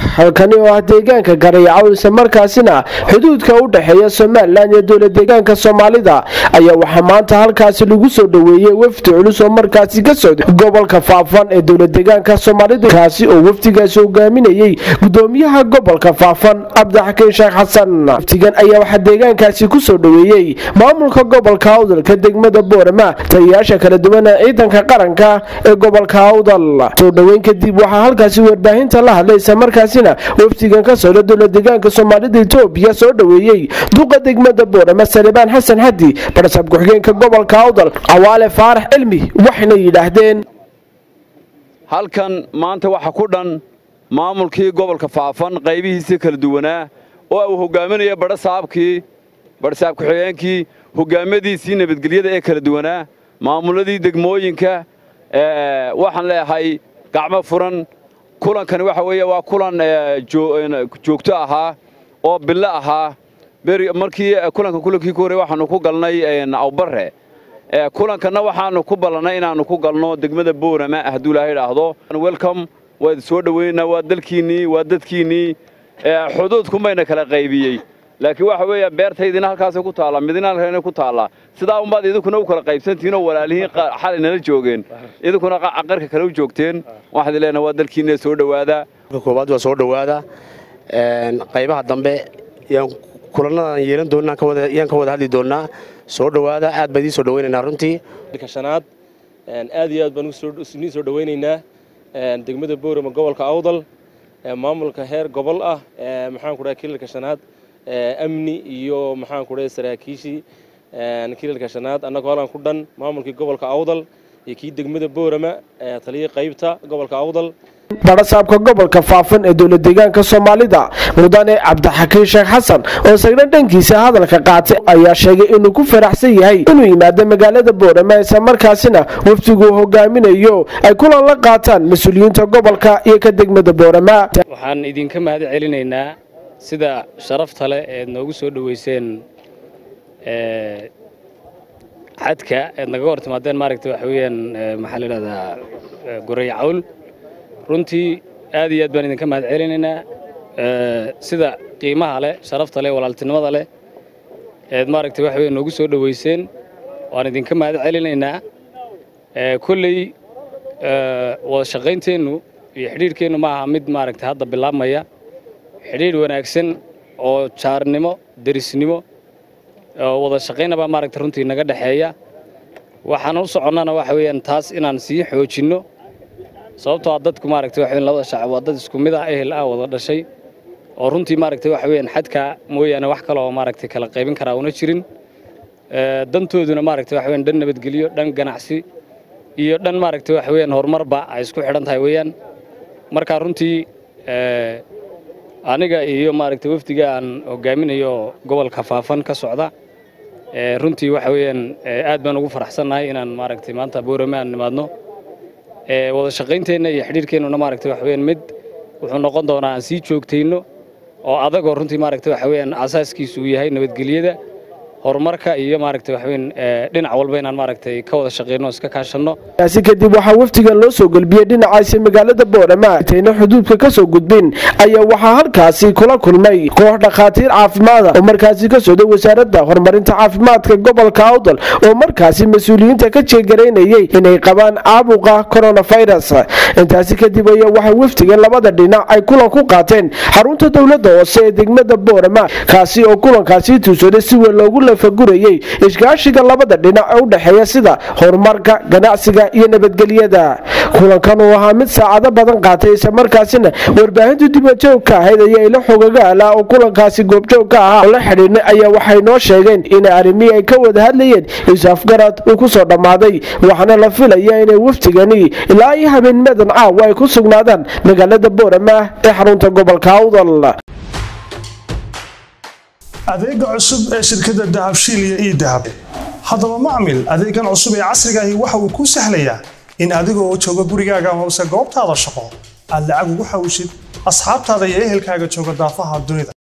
halkani oo ah deegaanka garayacow islamarkaasina xuduudka u dhexeeya somalilan iyo dowla deegaanka soomaalida ayaa waxaa maanta halkaasi lagu soo dhoweeyey wafdi culus oo markaasi ka socday gobolka faafan ee dowla deegaanka soomaalida kaasi oo wafdigaasi hogaaminayey gudoomiyaha gobolka faafan cabdixakiin sheekh xasan wafdigan ayaa waxaa deegaankaasi kusoo dhoweeyey maamulka gobolka awdalka degmada boorama taliyayaasha kala duwan ee ciidanka qaranka ee gobolka awdal soo dhoweyn kadib waxaa halkaasi warbaahinta la hadlay islamarkaasina wafdigan ka socda dowla deegaanka soomaalida etoobiya soo dhoweeyey duqa degmada boorama salebaan xasan xadi barsaab ku-xigeenka gobolka awdal cawaale faarax cilmi waxayna yidhaahdeen halkan maanta waxa ku dhan maamulkii gobolka faafan qaybihiisii kala duwanaa oo uu hogaaminaya badhasaabkii badhasaab ku-xigeenkii hogaamadiisii nabadgelyada ee kala duwanaa maamuladii degmooyinka waxaan leeyahay gacmo furan kulankani waxa weeye waa kulan joogto ahaa oo bilo ahaa markii kulanka kulankii ku horey waxaanu ku galnay awbarre kulankanna waxaanu ku ballannay inaannu ku galno degmada boorama hadduu ilaahay idhaahdo welcome waa idin soo dhoweynaa waa dalkiinnii waa dadkiinnii xuduudkumayna kala qaybiyey laakiin waxa weeya beertaydina halkaasay ku taallaa midina halkana ku taallaa sidaa unbaad idinkuna u kala qaybsantihiin oo walaalihiin xalay nala joogeen idinkuna qarka kale u joogteen waxaad leenahay waa dalkiinna soo dhowaada koowaad waa soo dhowaada qaybaha dambe yaan kulanadan yeelan doonaa yaan ka wada hadli doonaa soo dhowaada aad baan idiin soo dhowaynaynaa runtii shanaad aad iyo aad baan idiin soo dhowaynaynaa degmada boorama gobolka awdal maamulka heer gobol ah maxaan ku dhahay kilalka shanaad amni iyo maxaan ku dhahay saraakiishii kilalka shanaad annagoo halan ku dhan maamulkii gobolka awdal iyo kii degmada boorama taliyii qaybta gobolka awdal badhasaabka gobolka faafan ee dowla deegaanka soomaalida mudane cabdixakiin sheekh xasan oo isagna dhankiisa hadalka qaatay ayaa sheegay inuu ku faraxsan yahay inuu yimaado magaalada boorama islamarkaasina wafdiguu hogaaminayo ay kulan la qaataan mas-uuliyiinta gobolka iyo ka degmada boorama waxaan idinka mahad celinaynaa sida sharafta leh eed noogu soo dhoweyseen xadka eed naga hor timaadeen maaragta waxa weeyaan maxaa la yidhahdaa goray cawl runtii aad iyo aad baan idinka mahad celinaynaa sida qiimaha leh sharafta leh walaaltinimada leh eed maaragta waxa weeye noogu soo dhoweyseen waan idinka mahad celinaynaa kolley wada shaqaynteennu iyo xidhiidhkeennu ma aha mid maaragta hadda bilaabmaya xidhiidh wanaagsan oo jaarnimo derisnimo wada shaqaynabaa maaragta runtii naga dhexeeya waxaan u soconnana waxa weeyaan taas inaan sii xoojinno sababtoo a dadku maaragta waxa labada shacab waa dad isku mid ah ehel ah wada dhashay oo runtii maaragta waxa weeyaan xadka mooyaane wax kale oo maaragta kala qaybin karaa una jirin dantooduna maaragta waxa weeyaan dhan nabadgelyo dhan ganacsi iyo dhan maaragta waxa weeyaan horumarba ay isku xidhan tahay weeyaan marka runtii aniga iyo maaragta wafdiga aan hogaaminayo gobolka faafan ka socda runtii waxa weeyaan aad baan ugu faraxsannahay inaan maaragtay maanta boorame aan nimaadno wada shaqaynteenna iyo xidhiirkeennuna maaragta waxa weeyaan mid wuxuu noqon doonaa aan sii joogtayno oo adagoo runtii maaragta waxa weeyaan asaaskiisu uu yahay nabadgelyada horumarka iyo maaragta waxa weyn dhinac walba inaan maaragtay ka wada shaqeyno iska kaashanno kaasi kadib waxaa wafdigan loo soo gelbiyey dhinacaasi magaalada boorama tayna xuduudka ka soo gudbin ayaa waxaa halkaasi kula kulmay koox dhakhaatiir caafimaada oo markaasi ka socday wasaaradda horumarinta caafimaadka gobolka awdal oo markaasi mas-uuliyiinta ka jeegaraynayey inay qabaan caabuqa coronavirus intaasi kadib ayaa waxaa wafdigan labada dhinac ay kulan ku qaateen xarunta dowladda hoose ee degmada boorama kaasi oo kulankaasi tuusaday si weyn loogu lafagurayey iskaashiga labada dhinac ee u dhexeeya sida horumarka ganacsiga iyo nabadgelyada kulankan uu ahaa mid saacado badan qaatay islamarkaasina warbaahintu dibajoog ka ahayd ayaa ila xogaga alaa oo kulankaasi goobjoog ka ahaa oo la xidhiidhnay ayaa waxay noo sheegeen in arrimihii ay ka wada hadlayeen is-afgarad uu ku soo dhammaaday waxaana la filaya inay wafdigani ilaa iyo habeennimadan caawa ay ku sugnaadaan magaalada boorama ee xarunta gobolka awdal adeega cusub ee shirkadda dahabshiil iyo ii dahab haddaba macmil adeegan cusub ee casrigaahi waxa uu kuu sahlayaa in adigoo jooga gurigaaga hoose goobtaada shaqo aad lacag ugu xawshid asxaabtaada iyo ehelkaaga jooga daafaha dunida